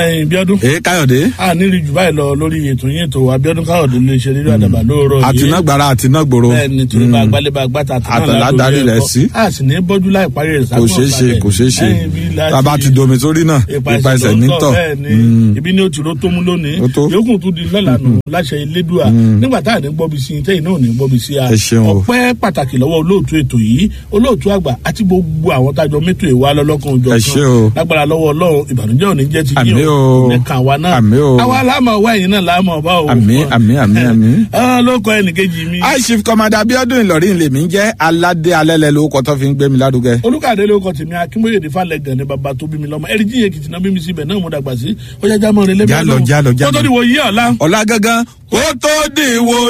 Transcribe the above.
ẹyin bíọ́dún. ee káyọ̀dé. a nílì jù báyìí lọ lórí ètò yín ètò abiodun káyọ̀dé lè ṣe rírọ àdàbà lóòrọ̀ yìí. àtinágbára àtinágbòro. bẹ́ẹ̀ni torí bá gbálẹ́bà gbàtà àtàlà darí rẹ̀ sí. a sì ní bọ́jú láì parí rẹ̀ kò ṣeé ṣe kò ṣeé ṣe tàbá ti domi sórí náà ipa ẹsẹ̀ nítọ̀. ibi ni o ti ro tó mú lónìí Ó tó. yòókù tún di lọ́la nù láṣẹ elédùà nígbà tá à ní gbọ́bi sí i tẹ́yìn náà ò ní gbọ́bi sí a Ẹ ṣeun o. ọpẹ́ pàtàkì lọ́wọ́ olóòtú ètò yìí olóòtú àgbà àti gbogbo àwọn tájọ mẹ́tò ìwà lọ́lọ́kan òjò Ẹ ṣé o. lágbára lọ́wọ́ ọlọ́run ìbànújẹ́ ò ní jẹ́ ti Àmín o. nìkan wa náà Àmín o. àwa láàmú ọwọ́ ẹ̀yìn náà láàmú ọba o Àmín, àmín, àmín, àmín. Ah, ló kọ ẹnìkejì mi aishif kọmọdé abiodun ìlọrin lèmi ń jẹ́ aládé alẹ́lẹ́ lórúkọ tó fi ń gbé mi lárugẹ. olùkàdé ló kọ tèmi akínbóyè ní falẹ gànni bàbá tó bí mi lọmọ ẹrí jíye kìtì náà bí mi síbẹ náà mo dàgbà sí ọjà jámọ rẹ lẹbi Jálọ, jálọ, jálọ. kótó ni wò yí ọ̀la. ọ̀la gangan ó tó dìwọ̀